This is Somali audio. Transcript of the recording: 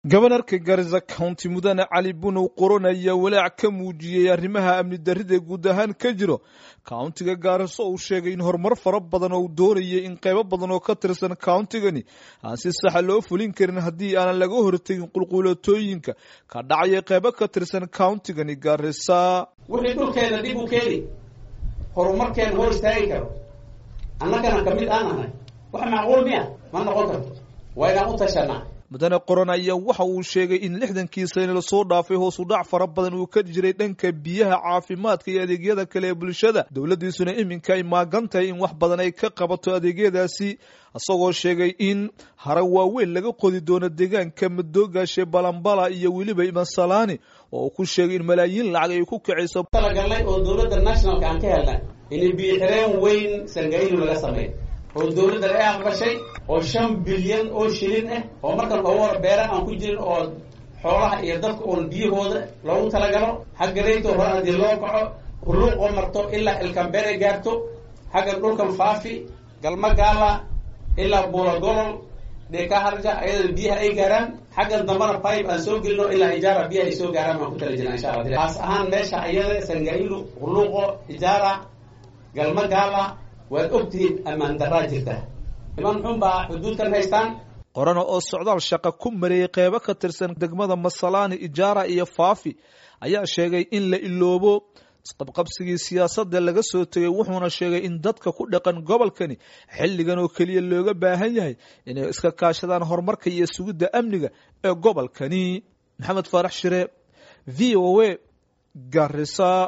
gobanarka garisa county mudane cali bunow qoron ayaa walaac ka muujiyey arrimaha amni darrida guud ahaan ka jiro countiga gaariso uu sheegay in horumar fara badan oo uu doonayay in qaybo badan oo ka tirsan countigani aan si saxa loo fulin karin haddii aanan laga hortegin qulquulatooyinka ka dhacaya qaybo ka tirsan countigani gaarisa wixii dhulkeena dib u keeni horumarkeena hor istaagi karo annagana kamid aan ahay wax macquul miya ma noqon karto waa inaan u tashanaa mudane qoron ayaa waxa uu sheegay in lixdankii sane lasoo dhaafay hoosu dhac fara badan uu ka jiray dhanka biyaha caafimaadka iyo adeegyada kale ee bulshada dowladdiisuna iminka ay maagan tahay in wax badan ay ka qabato adeegyadaasi isagoo sheegay in hara waaweyn laga qodi doono deegaanka madoogaashe balambala iyo weliba imansalaani oo uu ku sheegay in malaayiin lacag ay ku kacayso talagalnay oo dowladda nationalka aan ka helnay in biyo xireen weyn sangailu laga sameeyo oo dowladda ay aqbashay oo shan bilyan oo shilin ah oo markan loogu hor beera aan ku jirin oo xoolaha iyo dadka uun biyahooda loogu talagalo xagga reyto hore haddii loo kaco huluuq oo marto ilaa ilkambere gaarto xagga dhulkan faafi galma gaala ilaa buula golol dheka harja ayadana biyaha ay gaaraan xaggan dambana pipe aan soo gelino ilaa ijaara biyaha ay soo gaaraan baan ku tala jirna insha allah kaas ahaan meesha ayada sangailu huluuqo ijaara galma gaala waad ogtihiin ammaan daraa jirta niman xun baa xuduudkan haystaan qorana oo socdaal shaqa ku mareeyey qeybo ka tirsan degmada masalaani ijaara iyo faafi ayaa sheegay in la iloobo isqabqabsigii siyaasadda laga soo tegay wuxuuna sheegay in dadka ku dhaqan gobolkani xilligan oo keliya looga baahan yahay inay iska kaashadaan horumarka iyo sugidda amniga ee gobolkani maxamed faarax shire v o a garisa